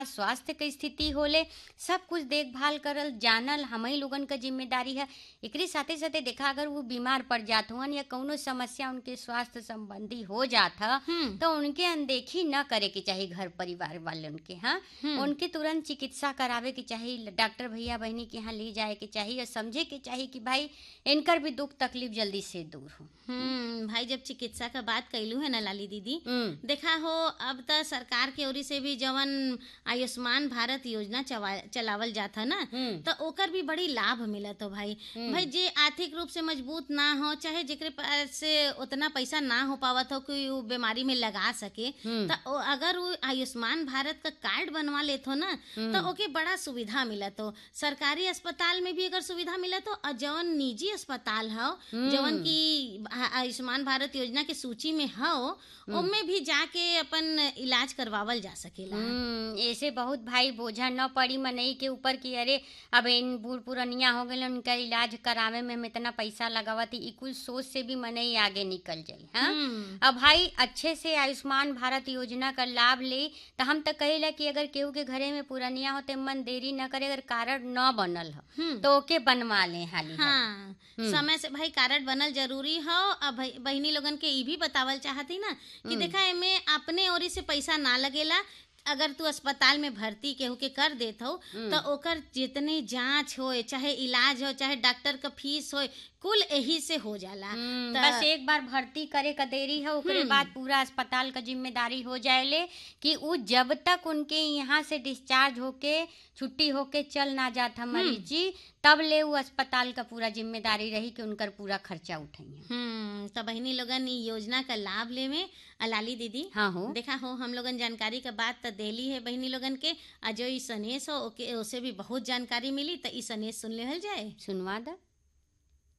स्वास्थ्य के स्थिति होले सब कुछ देखभाल करल जानल हमही लोगन क जिम्मेदारी है एकरे साथे साथे देखा अगर वो बीमार पड़ जात हुअन या कौनो समस्या उनके स्वास्थ्य संबंधी हो जात ह हम्म तो उनके अनदेखी न करे के चाहिए घर परिवार वाले उनके हाँ हम्म। उनके तुरंत चिकित्सा करावे के चाहिए डॉक्टर भैया बहनी के यहाँ ले जाए के चाहिए और समझे के चाहिए कि भाई इनकर भी दुख तकलीफ जल्दी से दूर हो हम्म भाई जब चिकित्सा का बात कैलू है ना लाली दीदी हम्म देखा हो अब त सरकार के ओरी से भी जवन आयुष्मान भारत योजना चवा- चलावल जात है ना हम्म तो ओकर भी बड़ी लाभ मिलत हो भाई हम्म। भाई जे आर्थिक रूप से मजबूत ना हो चाहे जेकरे पास से उतना पैसा ना हो पावत हो कि वो बीमारी में लगा सके हम्म। तो ओ- अगर वो आयुष्मान भारत का कार्ड बनवा लेत हो ना तो ओके बड़ा सुविधा मिलत हो सरकारी अस्पताल में भी अगर सुविधा मिलत हो और जवन निजी अस्पताल हो जवन की आ- आयुष्मान भारत योजना के सूची में हो उनमें भी जाके अपन इलाज करवावल जा सकेला हम्म, ऐसे बहुत भाई बोझा न पड़ी मनई के ऊपर कि अरे अब इन बूढ़ पुरनिया हो गए उनका इलाज करावे में हम इतना पैसा लगावती ई कुल सोच से भी मनई आगे निकल जाई हाँ हम्म। अब भाई अच्छे से आयुष्मान भारत योजना का लाभ ले तो हम तो कहेला कि अगर केहू के घरे में पुरनिया होते मन देरी न करे अगर कार्ड न बनल हो हम्म। तो ओके बनवा ले हाली हाली। हाँ समय से भाई कार्ड बनल जरूरी हो अब भाई बहिनी लोगन के ई भी बतावल चाहती ना कि देखा एमे अपने ओरी से पैसा ना लगेला अगर तू अस्पताल में भर्ती केहू के कर देत हो तो ओकर जितने जांच होए चाहे इलाज हो चाहे डॉक्टर का फीस होए कुल यही से हो जाला हम्म, त- बस एक बार भर्ती करे का देरी है ओकरे बाद पूरा अस्पताल का जिम्मेदारी हो जाएले कि उ जब तक उनके यहाँ से डिस्चार्ज होके छुट्टी होके चल ना जात हम मरीज जी तब ले वो अस्पताल का पूरा जिम्मेदारी रही कि उनकर पूरा खर्चा उठाइए हम्म तो बहिनी लोगन ई योजना का लाभ ले में अलाली दीदी हाँ हो देखा हो हम लोगन जानकारी का बात तो देली है बहिनी लोगन के आ जो ई सनेस हो ओके ओसे भी बहुत जानकारी मिली तो ई सनेस सुन लेहल जाए सुनवा दा